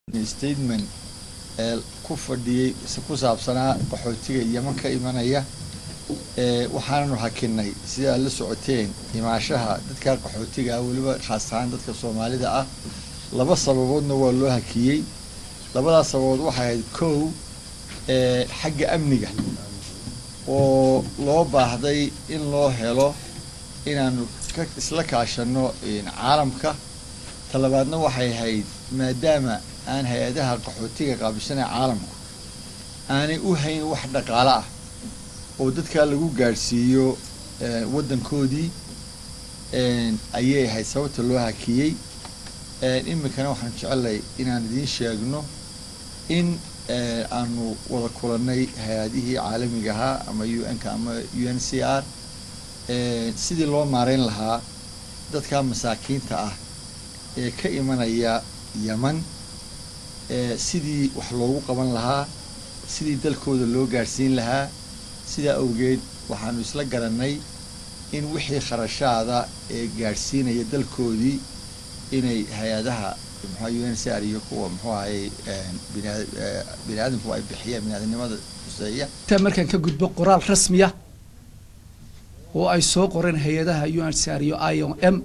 statement ee ku fadhiyey ku saabsanaa qaxootiga yeman ka imanaya waxaananu hakinay sida aad la socoteen imaashaha dadka qaxootiga ah weliba khaas ahaan dadka soomaalida ah laba sababoodna waa loo hakiyey labadaas sababood waxay ahayd kow xagga amniga oo loo baahday in loo helo inaanu ka isla kaashano caalamka talabaadna waxay ahayd maadaama aan hay-adaha qaxootiga qaabishanaya caalamku aanay u hayn wax dhaqaalo ah oo dadkaa lagu gaadhsiiyo waddankoodii ayay ahayd sababta loo hakiyey iminkana waxaan jecelnay inaan idiin sheegno in aanu wada kulannay hay-adihii caalamiga ahaa ama u n-ka ama u n c r sidii loo maareyn lahaa dadka masaakiinta ah ee ka imanaya yeman sidii wax loogu qaban lahaa sidii dalkooda loo gaadhsiin lahaa sidaa awgeed waxaanu isla garannay in wixii kharashaada ee gaadhsiinaya dalkoodii inay hay-adaha mxua u n c r iyo kuwa muxuu ahayy bina bini aadamku ay bixiyaan biniaadamnimada huseeya intaa markaan ka gudbo qoraal rasmiya oo ay soo qoreen hay-adaha u n c r iyo i o m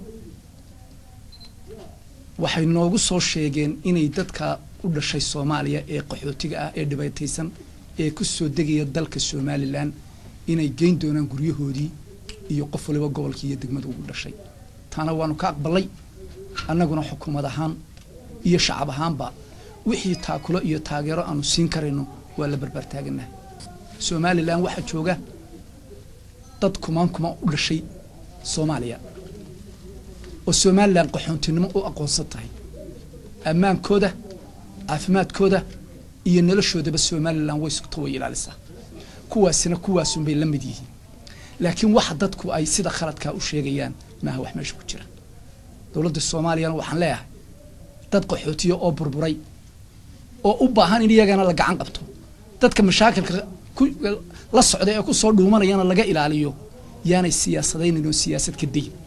waxay noogu soo sheegeen inay dadka u dhashay soomaaliya ee qaxootiga ah ee dhibaataysan ee ku soo degaya dalka somalilan inay geyn doonaan guryahoodii iyo qof waliba gobolkii iyo degmada ugu dhashay taana waanu ka aqbalay annaguna xukuumad ahaan iyo shacab ahaanba wixii taakulo iyo taageero aanu siin karayno waa la barbaar taaganahay somalilan waxaa jooga dad kumaan kumaan u dhashay soomaaliya oo somalilan qaxoontinimo u aqoonsan tahay ammaankooda caafimaadkooda iyo noloshoodaba somalilan way sugto way ilaalisaa kuwaasina kuwaasunbay la mid yihiin laakiin waxa dadku ay sida khaladkaa u sheegayaan maaha wax meesha ku jira dowladda soomaaliyana waxaan leeyahay dad qaxootiya oo burburay oo u baahan in iyagana la gacan qabto dadka mashaakilka la socda ee ku soo dhuumanayana laga ilaaliyo yaanay siyaasadaynin oo siyaasad ka dayin